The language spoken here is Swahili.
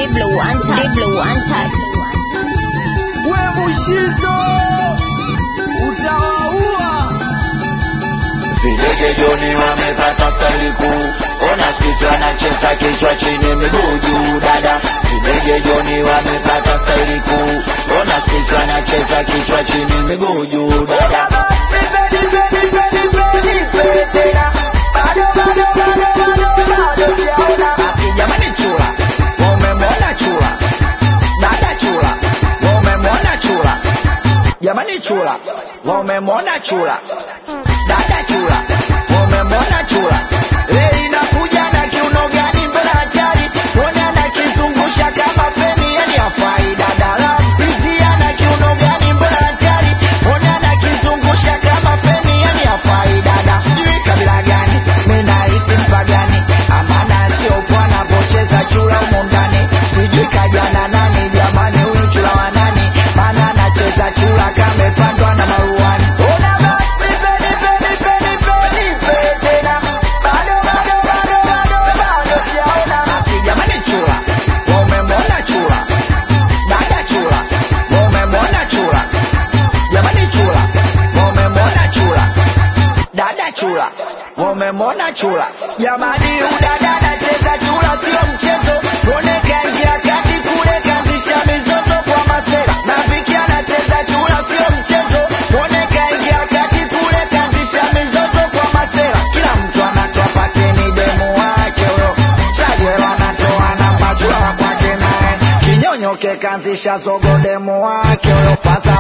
Diblo untouched. Diblo untouched. we Mushizo utawaua. Videge Joni wamepata staili kuu, ona sisi wanacheza kichwa chini miguu juu dada. Videge Joni wamepata staili kuu, ona sisi wanacheza kichwa chini miguu juu dada. Basi jamani, chula wamemwona chula, dada chula wamemwona chula, jamani chula wamemwona chula dada chula wamemwona chula leo inakuja na kiuno gani mbele hatari ona na kizungusha kama feni yani hafai dada lampizia na kiuno gani mbele hatari ona na kizungusha kama feni yani hafai dada sijui kabila gani mimi nahisi mpagani amana sio kwa anapocheza chula humo ndani sijui kajana nani jamani huyu chula wa nani maana anacheza chula kamepandwa na maruani ona basi peni peni peni peni tena bado bado bado bado bado sijaona basi jamani chula wamemwona chula dada chula wamemwona chula jamani chula wamemwona chula dada chula wamemwona chula jamani udada anacheza chula sio mchezo tuone kaingia kati kule kaanzisha mizozo kwa masera na viki anacheza chula sio mchezo tuone kaingia kati kule kaanzisha mizozo kwa masera kila mtu anatoa pateni demu wake huyo chagero anatoa na machula wa kwake naye kinyonyoke kaanzisha zogo demu wake huyo fasa